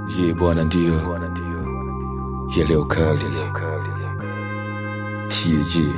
Ye bwana ndio ya leo kali TAG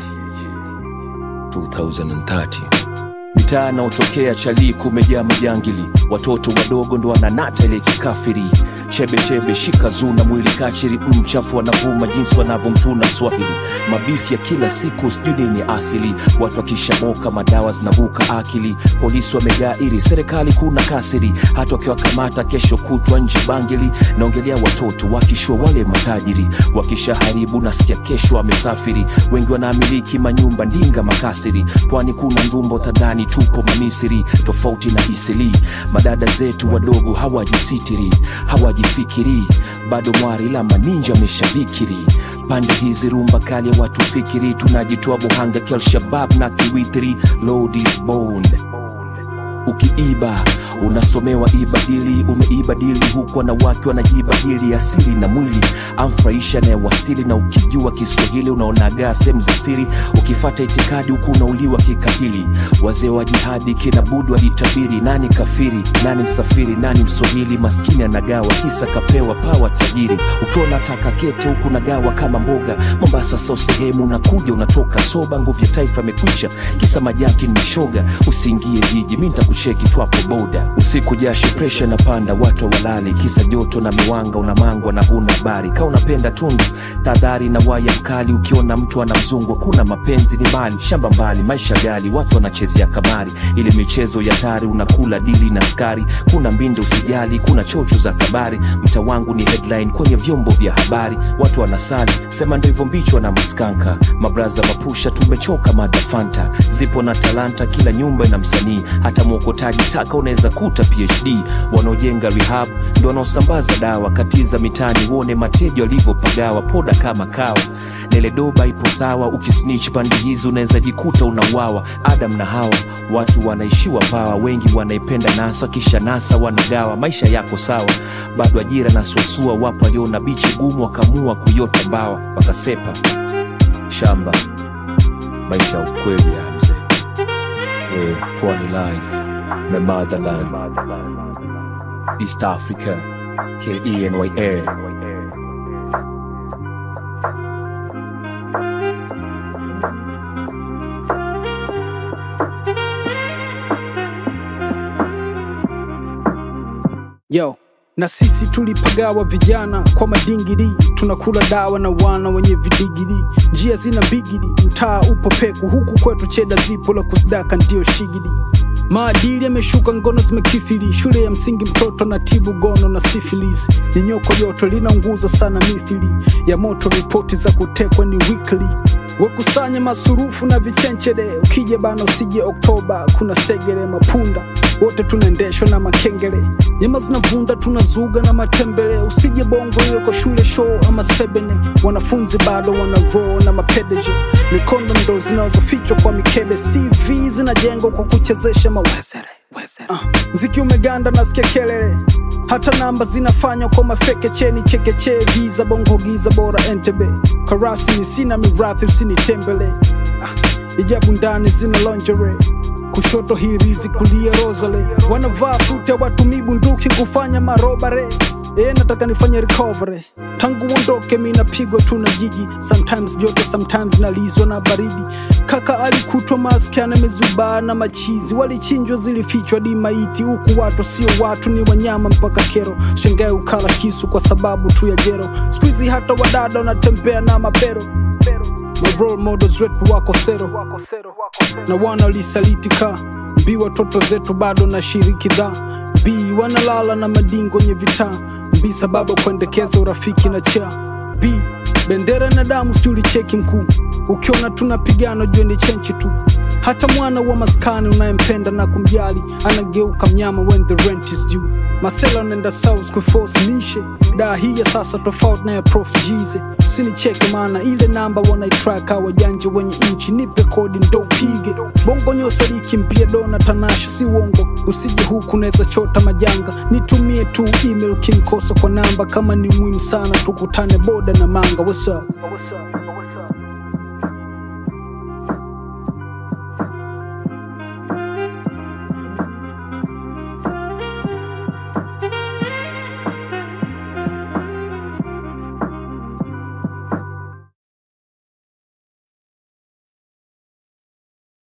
2030 mitaa naotokea chali kumejaa majangili watoto wadogo ndo wananata ile kikafiri chebechebe shika zuna mwili kachiri mchafu wanavuma jinsi wanavyomtuna swahili mabifi ya kila siku sijui nini asili watu wakishamoka madawa zinavuka akili polisi wamejaa iri serikali kuna kasiri hata wakiwakamata kesho kutwa nje bangili naongelea watoto wakishua wale matajiri wakishaharibu nasikia kesho wamesafiri wengi wanaamiliki manyumba ndinga makasiri pwani kuna ndumbo tadhani tupo mamisiri tofauti na isili madada zetu wadogo hawajisitiri hawajifikiri bado mwari la maninja ameshabikiri pande hizi rumba kali ya watu fikiri tunajitoa buhanga kialshabab na kiwitiri load is bone ukiiba unasomewa ibadili umeibadili huku wanawake wanajibadili asili na mwili amfurahisha anayewasili na ukijua kiswahili unaonagaa sehemu za siri ukifata itikadi huku unauliwa kikatili wazee wa jihadi kina budu walitabiri nani kafiri nani msafiri nani mswahili maskini anagawa kisa kapewa pawa tajiri ukiwa unataka kete huku nagawa kama mboga mombasa so sehemu unakuja unatoka soba nguvu ya taifa imekwisha kisa majaki ni shoga usiingie jiji mi ntakucheki twapo boda usiku jasho presha na panda watu walali kisa joto na miwanga unamangwa na huna habari ka unapenda tundu tadhari na waya mkali ukiona mtu anamzungwa kuna mapenzi ni mali shamba mbali maisha gali watu wanachezea kamari ili michezo ya tari unakula dili na skari kuna mbinde usijali kuna chocho za kabari mta wangu ni headline kwenye vyombo vya habari watu wanasali sema ndo hivyo mbichwa na maskanka mabraza mapusha tumechoka madafanta zipo na talanta kila nyumba ina msanii hata mwokotaji taka unaweza kuta phd wanaojenga rehab ndo wanaosambaza dawa katiza mitaani uone mateja walivyopagawa poda kama kawa neledoba ipo sawa ukisnich pandi hizi unaweza jikuta unauawa adam na hawa watu wanaishiwa pawa wengi wanaipenda nasa kisha nasa wanagawa maisha yako sawa bado ajira na suasua wapo waliona bichi gumu wakamua kuyota mbawa wakasepa shamba maisha ya ukweli ya mzee we pwani life na motherland east africa kenya yo na sisi tulipagawa vijana kwa madingiri tunakula dawa na wana wenye vidigiri njia zina mbigiri mtaa upo peku huku kwetu cheda zipo la kusidaka ndio shigiri maadili yameshuka ngono zimekifili shule ya msingi mtoto na tibu gono na sifilis ni nyoko joto linaunguza sana mithili ya moto ripoti za kutekwa ni weekly wekusanya masurufu na vichenchede ukija bana usije oktoba kuna segere mapunda wote tunaendeshwa na makengele nyama zinavunda tunazuga na matembele usije bongo iwe kwa shule show ama sebene wanafunzi bado wana roll na mapedeje mikondo ndo zinazofichwa kwa mikebe cv zinajengwa kwa kuchezesha mawezere wezere. Uh, mziki umeganda nasikia kelele hata namba zinafanywa kwa mafeke cheni chekeche giza bongo giza bora entebe karasi ni sina mirathi usinitembele uh, ijabu ndani zina lingerie kushoto hirizi kulia rosale wanavaa sute watumii bunduki kufanya marobare e nataka nifanye recovery tangu uondoke mi napigwa tu na jiji sometimes joto sometimes nalizwa na baridi kaka alikutwa maski amezubaa na machizi walichinjwa zilifichwa di maiti huku watu sio watu ni wanyama mpaka kero shengae ukala kisu kwa sababu tu ya jero skuizi hata wadada wanatembea na mabero My role models wetu wako sero na wana walisalitika mbi watoto zetu bado na shiriki dha b wanalala na madingo nye vitaa b sababu kuendekeza urafiki na cha b bendera na damu sijuli cheki mkuu ukiona tunapigana jue ni chenchi tu hata mwana wa maskani unayempenda na kumjali anageuka mnyama when the rent is due masela unaenda south kuforce mishe daa hii ya sasa tofauti na ya prof jize sinicheke maana ile namba wanaitraka wajanja wenye nchi nipe kodi ndo pige bongo nyoso likimpia dona tanasha si uongo usije huku naweza chota majanga nitumie tu email kinkosa kwa namba kama ni muhimu sana tukutane boda na manga what's up? What's up?